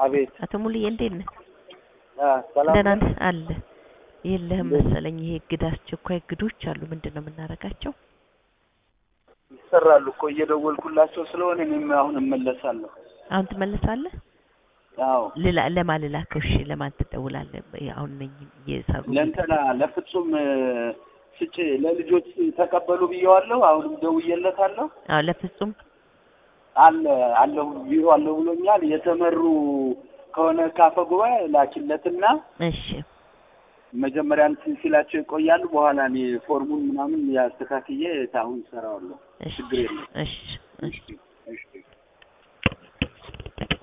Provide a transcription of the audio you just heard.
አቤት አቶ ሙሉዬ እንዴት ነህ? አ ሰላም ደህና ነው? ነህ? አለ የለህም እንዴት? መሰለኝ። ይሄ እግድ አስቸኳይ እግዶች አሉ። ምንድን ነው የምናደርጋቸው? ይሰራሉ እኮ እየደወልኩላቸው ስለሆነ እኔም አሁን እመለሳለሁ። አሁን ትመለሳለህ? አዎ ልላ ለማን ልላከው? እሺ ለማን ትደውላለህ? አሁን ነኝ እየሰሩ ለእንትና ለፍጹም እ፣ ስጭ ለልጆች ተቀበሉ ብየዋለሁ። አሁንም ደውዬለታለሁ። አዎ ለፍጹም አለ አለሁ ቢሮ አለሁ ብሎኛል። የተመሩ ከሆነ ካፈ ጉባኤ ላኪለትና እሺ መጀመሪያ እንትን ሲላቸው ይቆያሉ። በኋላ እኔ ፎርሙን ምናምን ያስተካክዬ አሁን እሰራዋለሁ። እሺ ችግር የለም። እሺ እሺ እሺ